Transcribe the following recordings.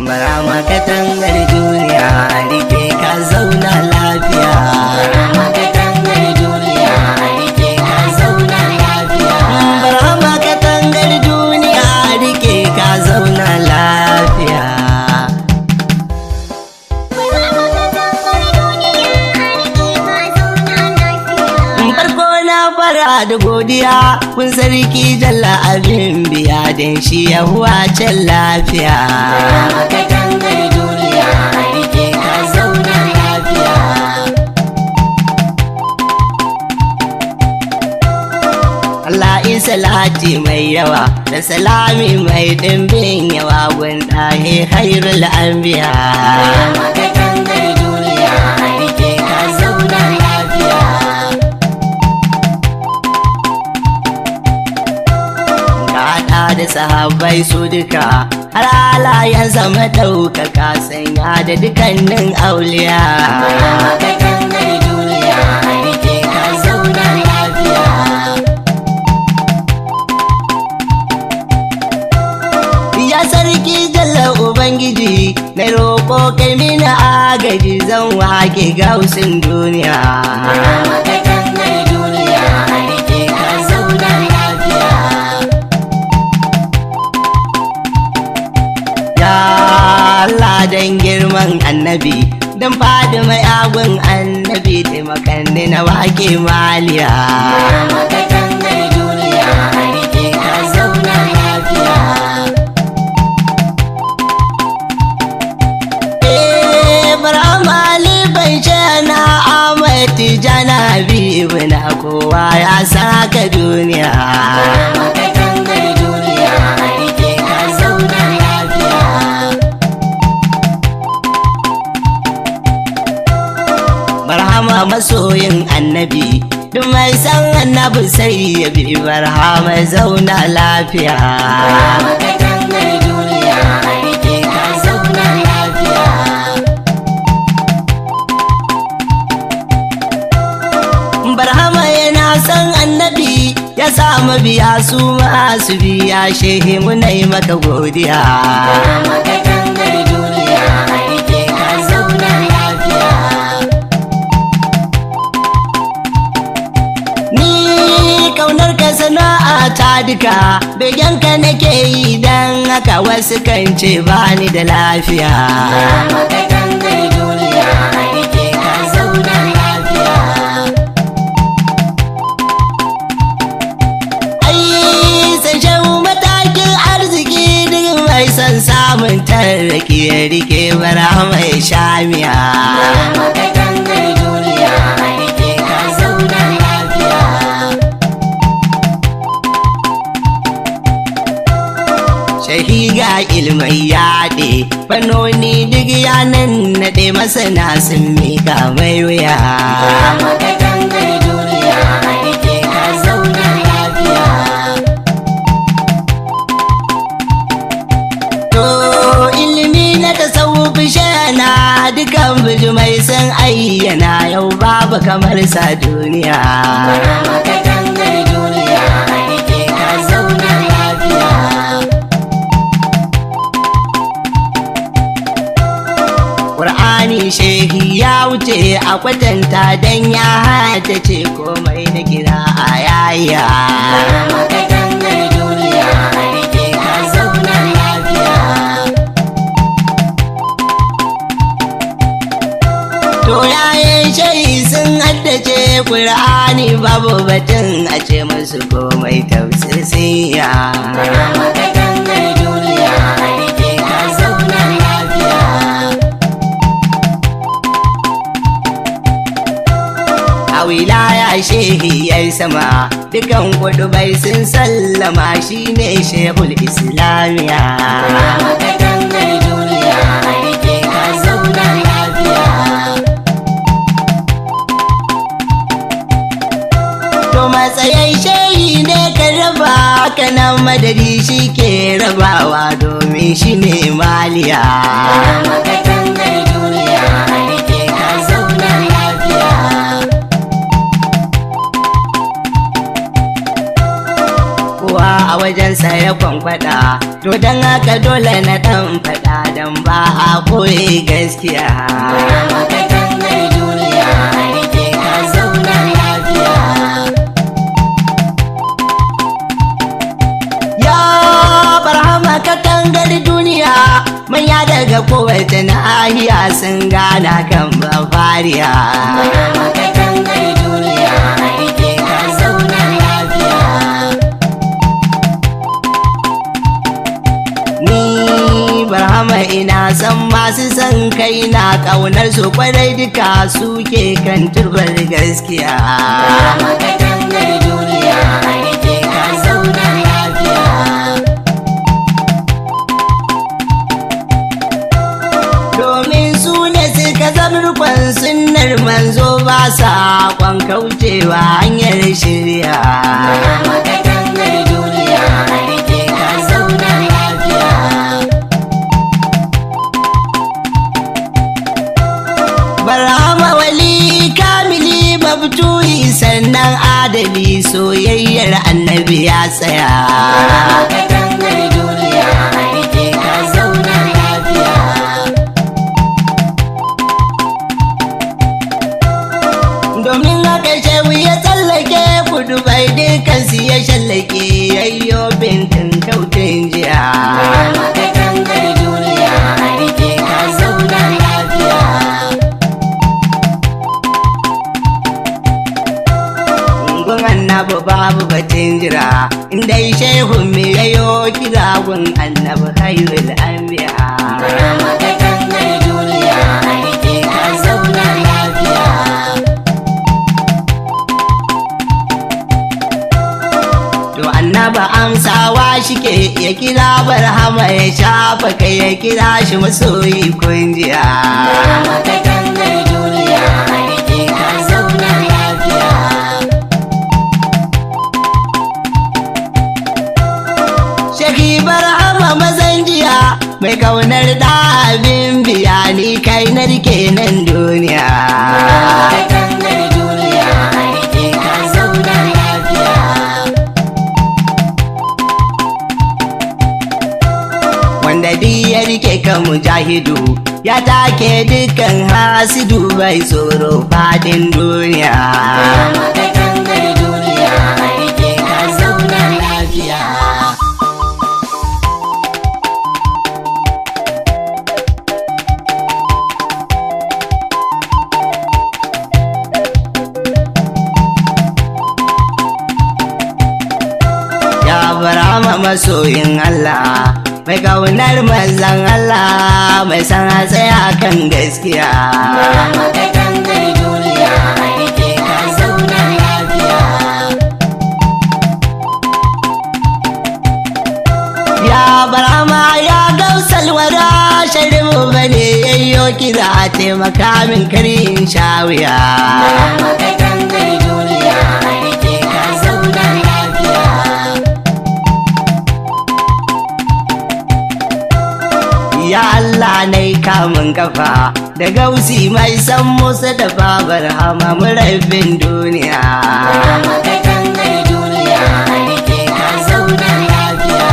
bara makatangar duniya rike ka zauna lafiya makatangar duniya rike ka zauna lafiya bara makatangar duniya rike ka zauna lafiya farko na fara da godiya kun sarki jalla abin biya don shi ya can lafiya makatangar duniya rike ka zauna lafiya Allah isa lati mai yawa da salami mai dimbin yawa gwanda he hairul anbiya makatangar duniya rike ka zauna lafiya Gada da sahabbai su duka har alayen zama ɗaukaka sanya da dukannin auliya makatangar duniya rike ka zauna lafiya Ya sarki jalla Ubangiji na roƙo kai mini agaji zan wake gausin duniya. makatangar duniya rike ka zauna lafiya Ya Allah dan girman annabi dan fadi mai agun annabi taimakanni na wake maliya. makatangar duniya rike ka zauna lafiya Eh, Barhama Ali bai ce na Ahmad Tijjani Habibu na kowa ya saka duniya. makatangar duniya rike ka zauna lafiya Barhama masoyin annabi duk mai san annabi sai ya bi barhama zauna lafiya. makatangar duniya rike ka zauna lafiya Barhama yana san annabi ya samu biya su masu biya shehe muna yi maka godiya. makatangar duniya rike ka zauna lafiya Ni kaunar ka sana'a ta duka begenka nake yi dan haka wasu kan ce bani da lafiya. makatangar duniya rike ka zauna lafiya Ai sai shehu matakin arziki duk mai son samun tarraki ya rike bara mai shamiya. makatangar duniya rike ka zauna lafiya Shahiga ilmai yaɗe fannoni duk yanan naɗe masana sun mika mai wuya. makatangar duniya rike ka zauna lafiya To ilimi na tasawufi shana dukan bijimai sun ayyana yau babu kamar sa duniya. makatangar duniya rike ka zauna lafiya Ƙur'ani shehi ya wuce a kwatanta don ya hata ce komai na kira a yaya. makatangar duniya rike ka zauna lafiya To yayin shehi sun haddace Ƙur'ani babu batun a ce musu komai tausisiya. makatangar duniya rike ka zauna lafiya A wilaya shehi ya sama dukan kudubai sun sallama shine shehul islamiya. makatangar duniya rike ka zauna lafiya To matsayin shehi ne ka raba kanan madadi shi ke rabawa domin shi ne maliya. makatangar duniya rike ka zauna lafiya Kowa a wajensa ya kwankwada, to don haka dole na ɗan faɗa don ba ɓoye gaskiya Barhama katangar duniya a rike ka zauna lafiya. ya barhama katangar duniya manya daga kowace nahiya sun gana kan bafariya Barhama katangar duniya a rike ka zauna lafiya. ni barhama ina san masu son kai na ƙaunar su kwarai duka suke kan turbar gaskiya Barhama katangar duniya a rike ka zauna lafiya. domin su ne suka zamurkon sunnar manzo ba sa kwan kaucewa hanyar shirya Barhama katangar duniya a rike ka zauna lafiya. barhama wali kamili mabtuhi sannan adali soyayyar annabi ya tsaya Barhama katangar duniya a rike ka zauna lafiya. domin haka shehu ya tsallake kudu bai dukansu ya shallake yayyo bintin kautin jiya Barhama katangar duniya a rike ka zauna lafiya. gun annabi babu batun jira inda shehu me yayo kira gun annabi khairul anbiya Barhama katangar duniya a rike ka zauna lafiya. to annaba amsawa shike ya kira barhama ya shafa kai ya kira shi masoyi kunjiya Barhama katangar duniya a rike ka zauna lafiya. Shaki barhama mazan jiya mai kaunar da abin biya ni kai na rike nan duniya. Barhama katangar duniya a rike ka zauna lafiya. Wanda duk ya rike kan mujahidu ya take dukkan hasidu bai tsoro fadin duniya. Barhama katangar duniya a rike ka zauna lafiya. Ya barhama masoyin Allah mai kaunar manzan Allah mai san a tsaya kan gaskiya. Barhama katangar duniya a rike ka zauna lafiya. Ya barama ya gausal wada sharimu bane yayyo kira a taimaka min karin shawiya. Barhama katangar duniya a rike ka zauna lafiya. Ya Allah na yi kamun kafa da gausi mai san musa da babar hama murabbin duniya. Barhama katangar duniya a rike ka zauna lafiya.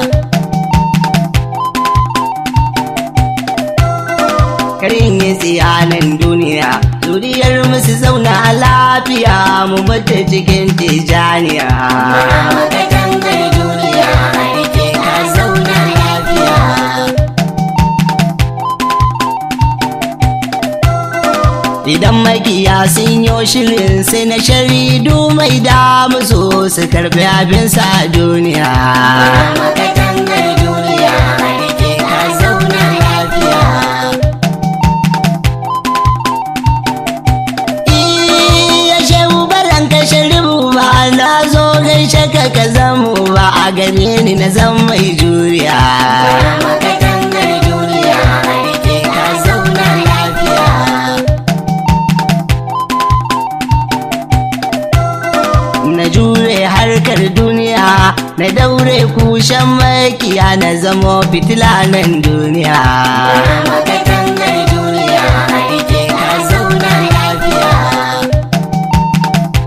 Karin yi tsiyanin duniya zuriyar musu zauna lafiya mu mutu cikin tijaniya. Barhama katangar duniya a rike ka zauna lafiya. Idan makiya sun yo shirin sai na sharidu mai damu so su karbi abinsa a duniya. Barhama katangar duniya a rike ka zauna lafiya. Iya shehu baran ka sharibu ba na zo gaishe ka ka zamu ba a gare ni na zan mai juriya. Barhama katangar duniya a rike ka zauna lafiya. Na jure harkar duniya na daure kushen makiya na zamo fitila nan duniya. Barhama katangar duniya a rike ka zauna lafiya.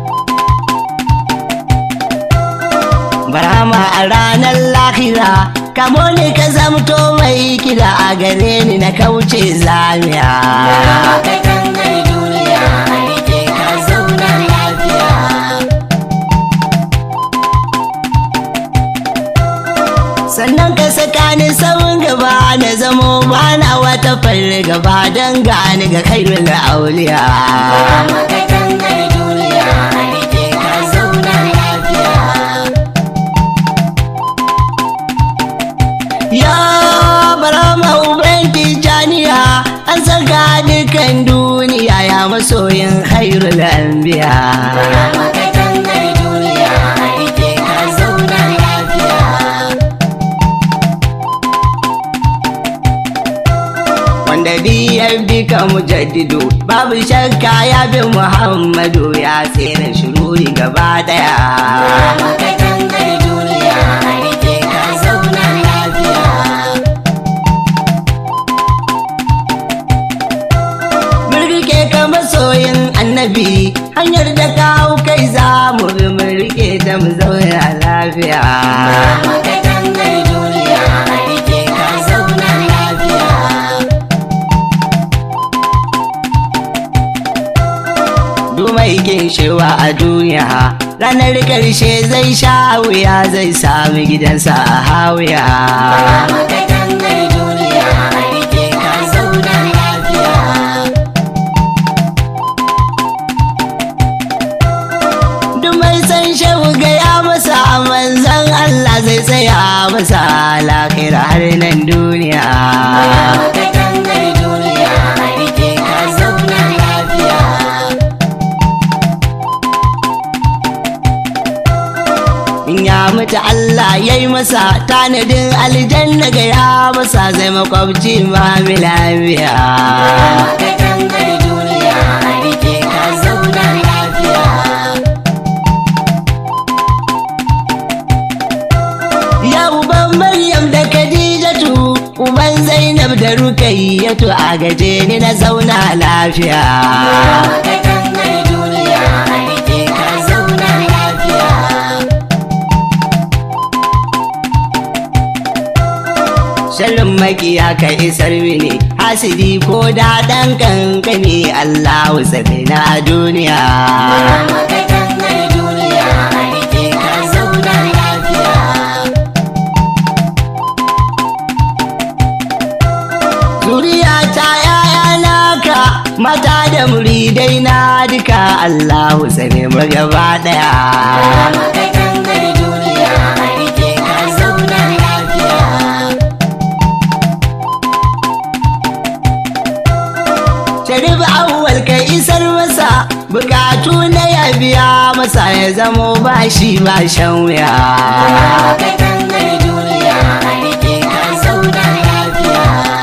Barama a ranar lahira kamo ni ka zamto mai kida a gare ni na kauce zamiya ka gangar duniya a rike ka zauna lafiya sannan ka saka ni sauran gaba na zamo bana wata fargaba don gani ga khairul auliya ka gangar duniya a rike ka zauna lafiya ya barama uban tijaniya an saka dukan duniya ya masoyin khairul anbiya ka gangar duniya a rike ka zauna lafiya wanda biyar bika mujaddidu babu shakka ya bi muhammadu ya tsere shiruri gaba daya ka gangar duniya a rike ka zauna lafiya mun rike ka masoyin annabi hanyar da ka hau kai za mu bi mun rike ta mu zauna lafiya ka gangar duniya a rike ka zauna lafiya Dumai shewa a duniya ranar karshe zai sha wuya zai sami gidansa a hawiya ka gangar duniya a rike ka zauna lafiya Dumai san shehu gaya masa manzan Allah zai tsaya masa lakira har nan duniya ka gangar duniya a rike ka zauna lafiya in ya mutu Allah ya yi masa tanadin aljanna gaya masa zai makwabci ma lafiya ka gangar duniya a rike ka zauna lafiya Ya uban Maryam da Khadijatu uban Zainab da Rukayyatu a gaje ni na zauna lafiya. ka gangar duniya a rike ka zauna lafiya Sharrin makiya ka isar mini hasidi ko da ɗan kankani Allahu sabi na duniya. ka gangar duniya a rike ka zauna lafiya Zuriya ta yaya naka mata da muridai na duka Allahu sabi mu gaba ɗaya. ka gangar duniya a rike ka zauna lafiya Sharif awwal ka isar masa bukatu na ya biya masa ya zamo ba shi ba shan wuya. ka gangar duniya a rike ka zauna lafiya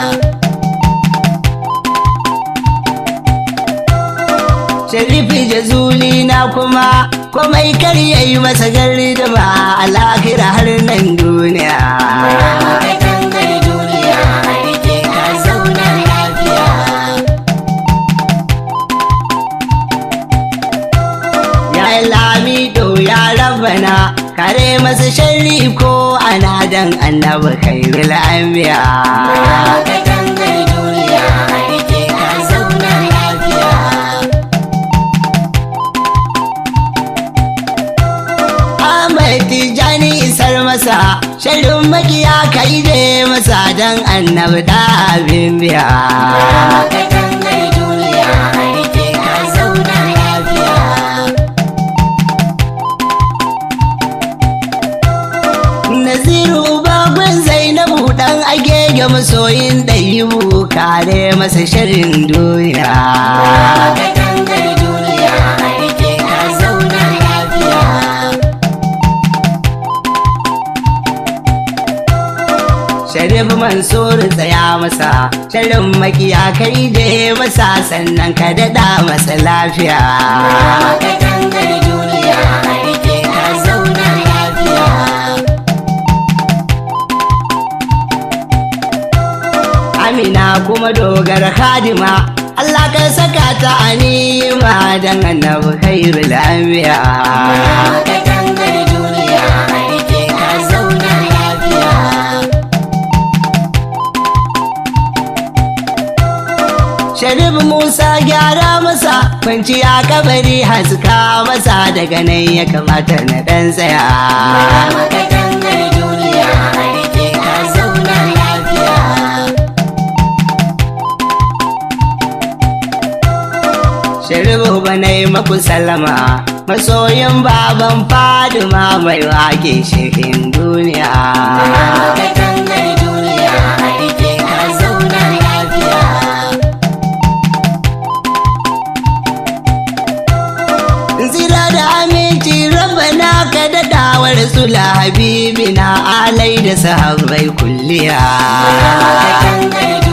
Sharifi jazuli na kuma komai kar ya yi masa gari da ba a lahira har nan duniya. ka gangar duniya a rike ka zauna lafiya Ya yi lamido ya rabana kare masa sharri ko ana dan annabi khairul anbiya. ka gangar duniya a rike ka zauna lafiya Ahmad Tijani isar masa sharrin makiya kai je masa dan annabi da abin biya. ka gangar duniya a rike ka zauna lafiya Naziru baban Zainabu dan agege masoyin ɗayibu kare masa shirin duniya. ka gangar duniya a rike ka zauna lafiya Sharif Mansur tsaya masa, shirin makiya kai je masa sannan ka daɗa masa lafiya. ka gangar duniya a rike ka zauna lafiya Amina kuma dogar Khadima, Allah ka saka ta anima dan annabi khairul anbiya. ka gangar duniya a rike ka zauna lafiya Sharif Musa gyara masa kwanciya kabari haska masa daga nan ya kamata na dan tsaya. Maka dangar duniya a rike ka zauna lafiya. Sharibu ba na yi maku sallama masoyin baban Faduma mai wake shirin duniya. Maka dangar duniya a rike ka zauna lafiya. Zira da aminci rabana ka daɗawar sula habibi na alai da sahabbai kulliya. Maka dangar